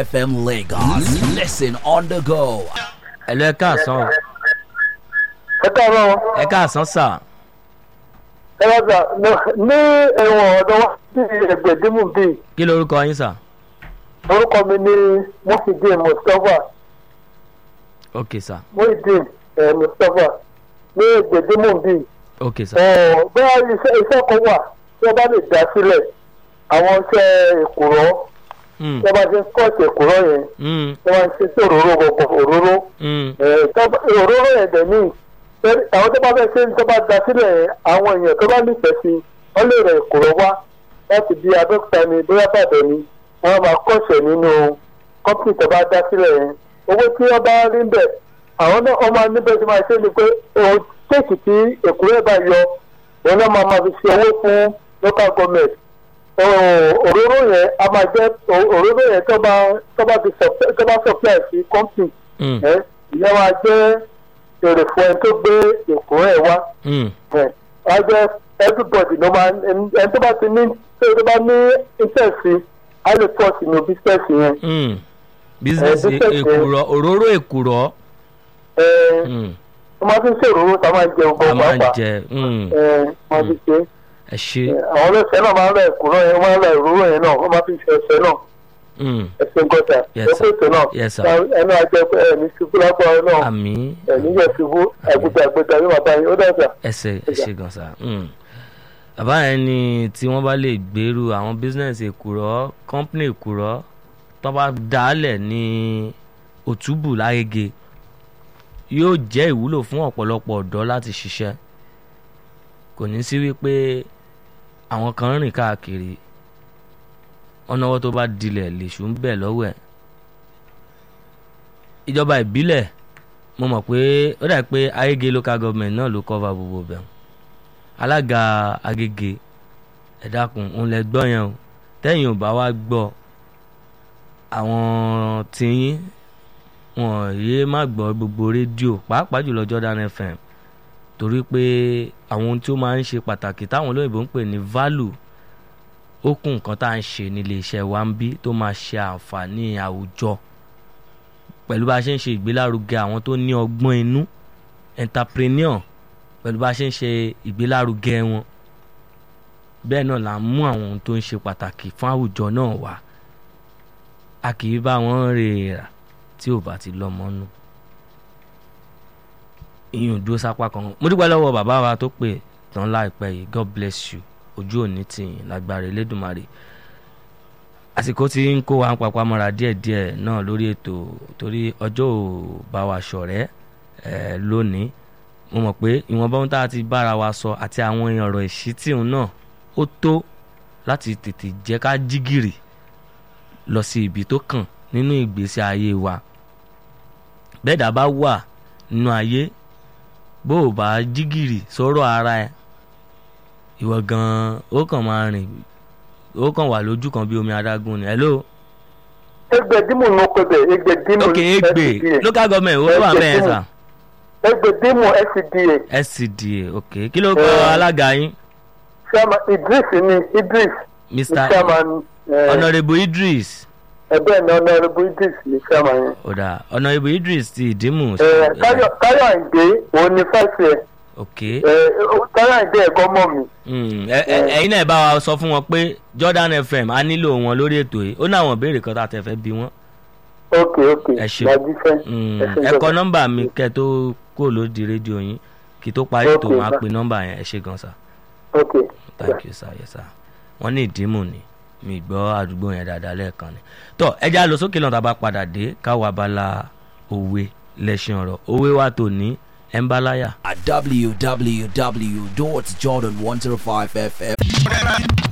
FM Lagos. Listen on the go. ẹ lọ ẹ káàsán o ẹ káàárọ̀ ẹ káàsán sà ẹ bá gbà ní ẹ̀wọ̀n ọ̀dọ̀ wa sí ẹgbẹ̀dínmù bíi kí lorúkọ yín sà orúkọ mi ní muhyiddin mustapha ok sà muhyiddin eh, mustapha ní ẹgbẹ̀dínmù bíi ok sà bẹ́ẹ̀ iṣẹ́ iṣẹ́ kan wà tí wọ́n bá lè dá sílẹ̀ àwọn iṣẹ́ èkùrọ́ Mm, tí wọ́n bá ti ń kọ́ọ̀tì èkùrọ́ yẹn mm, tí wọ́n ń ṣe sí òróró gbogbo òróró mm, Eh, tọ́- òróró yẹn dẹ̀ ní tẹ́lẹ̀- àwọn tó bá fẹ́ ṣe tó bá da sílẹ̀ yẹn, àwọn èèyàn tó bá nífẹ̀ẹ́ sí wọ́n lè rẹ̀ kúrò wá láti bí abẹ́òkúta ni bóyá bàbẹ̀ ni wọ́n máa kọ́ṣẹ̀ nínú kọ́pì tó bá dá sílẹ̀ yẹn owó tí wọ́n bá rí bẹ̀ àwọn náà wọ́n máa níbẹ̀ tí máa ṣe ni pé òun kéèkì tí èkúrẹ́ bá yọ òun náà máa máa fi ṣe owó fún local government Oh, òróró yẹn a máa jẹ́ òróró yẹn tó bá tó bá fi supply- tó bá supply sí company mm, ẹ ìyẹn wa jẹ èrè fún ẹni tó gbé èkó ẹ wá mm. ẹ wá jẹ everybody ló máa ẹni tó bá ti ní tó bá ní interest á lè pọ̀ sínú business yẹn Mm. business Eh, business èkùrọ́ òróró èkùrọ́ ẹ Mm, wọ́n máa fi ń ṣèròrò tá a máa ń jẹ a ọgbọ́n máa ń pàápàá jẹ mm, ẹ wọ́n fi ṣe ẹ ṣe ẹ, àwọn ọlọ́sẹ̀ náà máa ń ra èkó náà yẹn wọ́n máa ń ra ìróró yẹn náà wọ́n máa fi ń ṣe ọṣẹ náà Mm, ẹsẹ̀ gọ́tà Yes, ẹ̀kọ́ sir. ètò náà Yes, sir. ẹnu àjẹ ẹ̀mí ṣubú lágbára náà àmì ẹ̀mí yẹ ṣubú àgbẹ̀dẹ àgbẹ̀dẹ yóò máa bá yín ó dàgbà. ẹsẹ ẹsẹ gan sa Mm. bàbá yẹn ni tí wọ́n bá lè gbèrú àwọn business èkùrọ́ company èkùrọ́ tó bá dálẹ̀ ní òtúbù lágége yóò jẹ́ ìwúlò fún ọ̀pọ̀lọpọ̀ ọ̀dọ́ láti ṣiṣẹ́ kò ní sí wípé àwọn kan ń rìn káàkiri ọ̀nàwọ́ tó bá dilẹ̀ lèṣù ń bẹ̀ lọ́wọ́ ẹ̀ ìjọba ìbílẹ̀ mo mọ̀ pé ó dà pé agége local government náà ló cover gbogbo bẹ̀ alága agége ẹ dákun òun lẹ gbọ́ yẹn o tẹ́yìn ò bá wá gbọ́ àwọn tìyín wọn yéé má gbọ́ gbogbo rédíò pàápàá jùlọ Jordan FM torí pé àwọn ohun tí ó máa ń ṣe pàtàkì táwọn olóyìnbó ń pè ní value ó kún nǹkan tá à ń ṣe nílé iṣẹ́ wa ń bí tó máa ṣe àǹfààní àwùjọ pẹ̀lú bá a ṣe ń ṣe ìgbélárugẹ àwọn tó ní ọgbọ́n inú entrepreneur pẹ̀lú bá a ṣe ń ṣe ìgbélárugẹ wọn bẹ́ẹ̀ náà là ń mú àwọn ohun tó ń ṣe pàtàkì fún àwùjọ náà wá a kì í bá wọn rè rà tí ò bá ti lọ́mọ nù ìyẹn ò dúró sápá kan mo dúpẹ́ lọ́wọ́ bàbá wa tó pè tán láìpẹ́ yìí God bless you ojú òní tìyìn lágbára Elédùmarè àsìkò tí ń kó wa ń papá mọ́ra díẹ̀díẹ̀ náà lórí ètò torí ọjọ́ ò bá wa ṣọ̀rẹ́ ẹ̀ lónìí mo mọ̀ pé ìwọ̀nba ohun tá a ti bára wa sọ àti àwọn ọ̀rọ̀ ìṣítí òun náà ó tó láti tètè jẹ́ ká jí gìrì lọ sí ibi tó kàn nínú ìgbésí ayé wa bẹ́ẹ̀ dá bá wà nínú ayé bó o bá jí gìrì sọ̀rọ̀ ara ẹ̀ ìwọ gan-an ó kàn máa rìn ó kàn wà lójú kan bí omi adágún ni hello egbedimu ló pe bẹ egbedimu ok egbe local government ó wà bẹ́ẹ̀ sà egbedimu scda scda ok kí ló kọ Eh. alága yín chairman idris ni idris ni mr chairman honourable idris ẹgbẹ́ ní honourable idris ni chairman yẹn. ọ̀dà honourable idris ti ìdímù Eh, Táyọ̀- táyọ̀ àǹdé òun ni fẹ́ẹ̀sì ẹ̀ ok táyọ̀ àǹdé ẹ̀gbọ́n mọ̀ mi. Mm, ẹ- ẹ- ẹ̀yin náà bá wa sọ fún wọn pé jordan fm á nílò wọn lórí ètò yìí ó ní àwọn ìbéèrè kan tá a tẹ fẹ́ bí wọn ok ok Ẹ ṣeun. làjú fẹ́. Mm, ẹ ṣe ẹ kọ gbọ́dọ̀. nọ́mbà mi kẹ́ tó kó lódi rédíò yín kí tó parí ètò Ok, máa bye. pe nọ́mbà yẹn ẹ ṣe gan sa ok thank you sir yes sir wọ́n ní ìdímù ni mi gbọ́ àdúgbò yẹn dáadáa lẹ́ẹ̀kan ni tó ẹ já lọ sókè lọ́nà tá a bá padà dé káwa abala òwe lẹ́sìn ọ̀rọ̀ òwe wa tò ní ẹ̀ ń bá láyà. At www.jordan105fm.